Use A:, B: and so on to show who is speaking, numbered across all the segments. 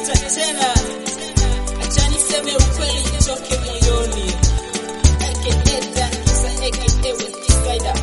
A: Najuta tena, acha niseme ukweli itoke moyoni. AKA Dan Kisa, AKA West Spider.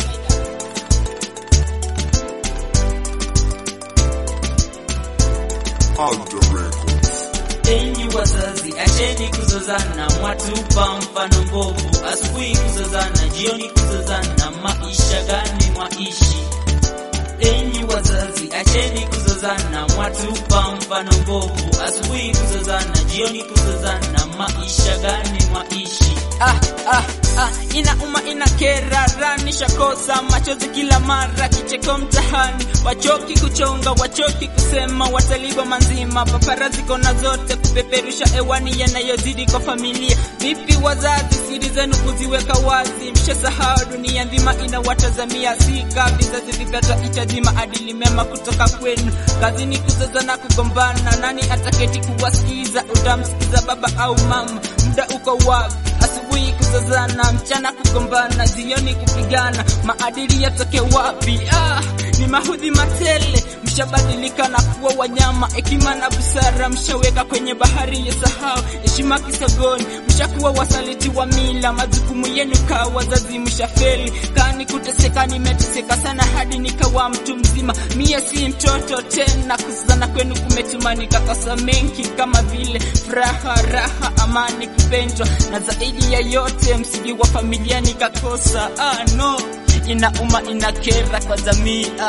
B: Alter Records.
C: Enyi wazazi, acheni kuzozana, mwatupa mfano mbovu. Asubuhi kuzozana, jioni kuzozana, maisha gani mwaishi? Enyi wazazi, acheni kuzozana, mwatupa mfano mbovu. Asubuhi kuzozana, jioni kuzozana, maisha gani mwaishi?
D: ah, ah, ah, inauma inakera ranisha kosa machozi kila mara kicheko mtahani wachoki kuchonga wachoki kusema wataliba manzima paparazi kona zote kupeperusha hewani yanayozidi kwa familia vipi wazazi siri zenu kuziweka wazi mshasahau dunia nzima inawatazamia sika vizazi vipata itaji maadili mema kutoka kwenu kazini kuzozana kugombana nani ataketi kuwasikiza utamsikiza baba au mama muda uko wapi asubuhi kuzozana, mchana kugombana, jioni kupigana, maadili yatoke wapi? Ah, ni mahudhi matele, mshabadilika na kuwa wanyama, hekima na busara mshaweka kwenye bahari ya sahau, heshima kisogoni, mshakuwa wasaliti wa mila, majukumu yenu kaa wazazi mshafeli, kani kuteseka, nimeteseka sana hadi nikawa mtu mzima, mie si mtoto tena, kuzozana kwenu kumetuma nikakosa mengi kama vile furaha, raha, amani, kupendwa na zaidi ya yote msingi wa familia nikakosa. Ah, no, inauma inakera kwa jamii ah.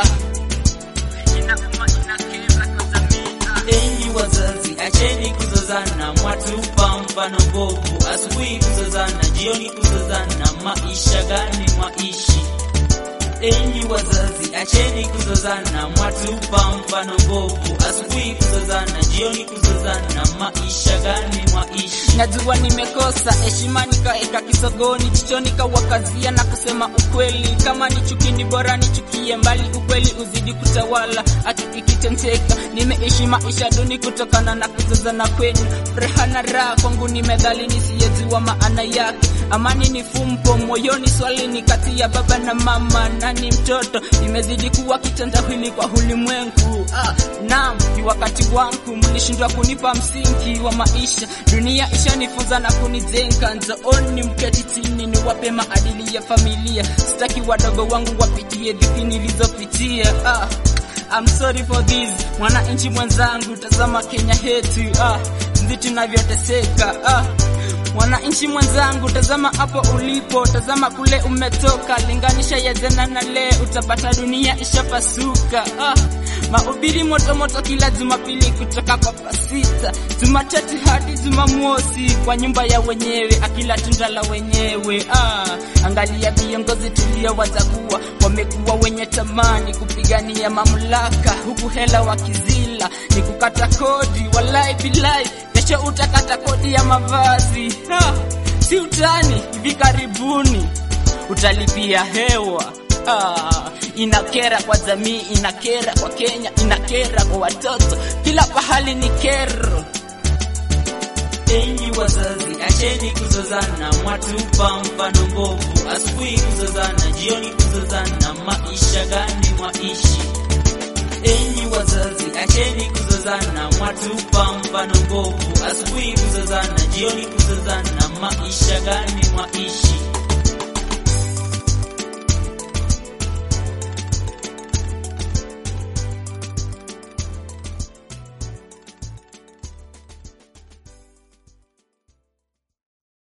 D: Inauma inakera kwa jamii ah.
C: Enyi wazazi, acheni kuzozana, mwatupa mfano mbovu. Asubuhi kuzozana, jioni kuzozana, maisha gani mwaishi? Enyi wazazi, acheni kuzozana, mwatupa mfano mbovu. Asubuhi kuzozana, jioni kuzozana, maisha gani mwaishi?
D: Najua nimekosa heshima, nikaeka kisogoni, jicho nikawakazia na kusema ukweli. Kama ni chuki, ni bora nichukie mbali, ukweli uzidi kutawala. Haki ikitenteka, nimeishi maisha duni kutokana na kuzozana kwenu. Furaha na raha kwangu ni medhali nisiyejua maana yake. Amani ni fumbo moyoni, swali ni kati ya baba na mama, nani mtoto? Nimezidi kuwa kitendawili kwa ulimwengu. Ah, naam, ni wakati wangu, mlishindwa kunipa msingi wa maisha. Dunia ishanifunza na kunijenga, njooni mketi chini niwape maadili ya familia. Sitaki wadogo wangu wapitie dhiki nilizopitia. Ah, I'm sorry for this, mwananchi mwenzangu, tazama Kenya yetu, ah, jinsi tunavyoteseka ah. Mwananchi mwenzangu, tazama hapo ulipo, tazama kule umetoka, linganisha ya jana na leo, utapata dunia ishapasuka. Ah, mahubiri moto moto kila Jumapili kutoka kwa pasita, Jumatatu hadi Jumamosi kwa nyumba ya wenyewe, akila tunda la wenyewe. Ah, angalia viongozi tuliowachagua, wamekuwa wenye tamani kupigania mamlaka, huku hela wakizila ni kukata kodi, walai bilai kesho utakata kodi ya mavazi ha, si utani. Hivi karibuni utalipia hewa ah, inakera kwa jamii, inakera kwa Kenya, inakera kwa watoto, kila pahali ni kero.
C: Enyi wazazi, acheni kuzozana, mwatupa mfano mbovu. Asubuhi kuzozana, jioni kuzozana, maisha gani mwaishi? Enyi wazazi, acheni kuzozana, mwatupa mfano mbovu. Asubuhi kuzozana, jioni kuzozana, maisha gani mwaishi?